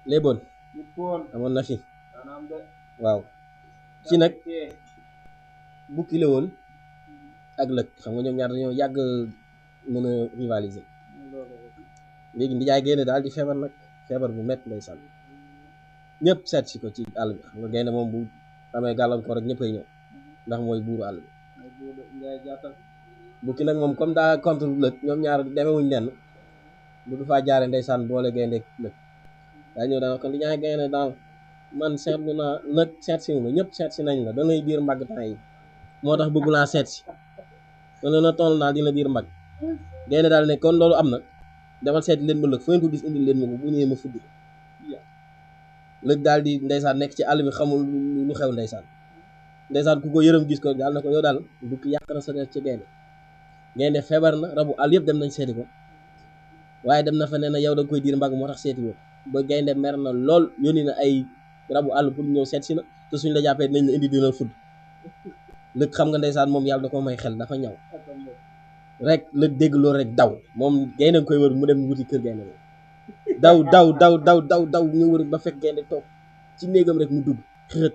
léeboon yëppoon amoon na fi maanaam de waaw ci nag kee bukki la woon ak lëg xam nga ñoom ñaar dañoo yàgg mën a rivaliser léegi ndijaay génne daal di feebar nag feebar bu métti lay sànn ñëpp seet si ko ci àll bi xam nga gaynde moom bu amee gàllankoor rek ñëppay ñëw ndax mooy buuru àll bi ay buur ngay jàttal bukki nag moom comme daa contre lëg ñoom ñaar demewuñ nenn bu du faa jaare ndeysaan boole gaynde lëg daa ñëw daana ko ndijaay gaynde daal man seetlu naa nag seet si ma ñëpp seet si nañ la danay diir mbagg temps yi moo tax bëggu laa seet si kon na toll naa dina diir mbagg gaynde daal ne kon loolu am na demal seeti leen ma lëg fu ngeen ko gis indil leen ma ko bu ñëwee ma fudd lëg daal di ndeysaan nekk ci àll bi xamul lu xew ndeysaan ndeysaan ku ko yërëm gis ko daal na ko yow daal bukki yàq na sa der ci gaynde gaynde feebar na rabu àll yëpp dem nañ seeti ko waaye dem na fa nee na yow da nga koy diir mbagg moo tax seeti ko ba gaynde mer na lool yónni na ay rabu àll pour ñëw seet si na te suñ la jàppee dinañ la indi dina fudd lëg xam nga ndeysaan moom yàlla da ko may xel dafa ñaw rek lëg dégg loolu rek daw moom gaynde nga koy wër mu dem wuti kër gaynde moom daw daw daw daw daw daw ñu wër ba fekk gaynde toog ci néegam rek mu dugg xërët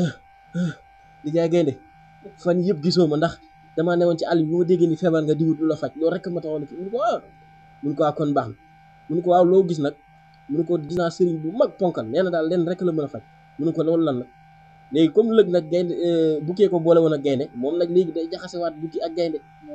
di jaay gaynde fan yëpp gisoo ma ndax damaa newoon ci àll bi bu ma déggee ni feebar nga diwut lu la faj loolu rek ma taxoon ki mun ko ah mun ko waa kon baax na mun ko waaw loo gis nag mun ko gis naa sëriñ bu mag ponkal nee na daal leen rek la mën a faj mun ko loolu lan la léegi comme lëg nag gaynde bukkee ko boole woon ak gaynde moom nag léegi day jaxasewaat bukki ak gaynde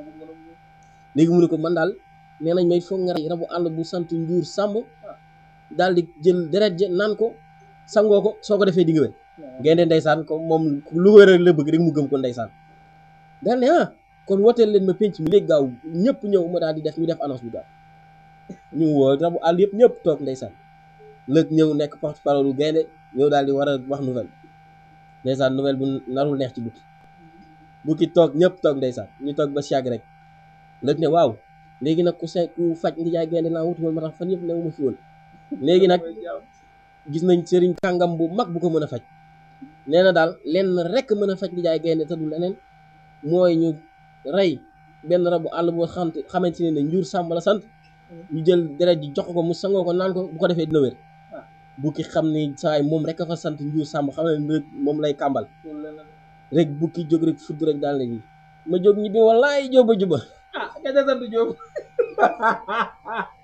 léegi mu ne ko man daal nee nañ may foog nga rey rabu àll bu sant njuur sàmm daal di jël deret ja naan ko sangoo ko soo ko defee di nga wér gaynde ndeysaan ko moom lu wér la bëgg rek mu gëm ko ndeysaan daal ne ah kon wooteel leen ma penc mi léegi gaaw ñëpp ñëw ma daal di def ñu def annonce bi gaaw ñu woo rabu àll yëpp ñëpp toog ndeysaan lëg ñëw nekk porte parole gaynde ñëw daal di war a wax nouvelle ndeysaan nouvelle bu narul neex ci bukki bukki toog ñëpp toog ndeysaan ñu toog ba siàgg rek lëg ne waaw léegi nag ku se ku faj ndijaay gaynde laa wutuwoon ma tax fan yëpp new ma fi woon léegi nag gis nañ sëriñ kàngam bu mag bu ko mën a faj nee na daal lenn rek mën a faj ndijaay gaynde te du leneen mooy ñu rey benn rabu àll boo xam xamante ne ne njuur sàmm la sant ñu jël deret ji jox ko mu sangoo ko naan ko bu ko defee dina wér bukki xam ni saay moom rek a fa sant njuur sàmm xam ne rek moom lay kàmbal rek bukki jóg rek fudd rek daal ne nii ma jóg ñibbi wallaay jóoba juba ah ka ca sant Jóob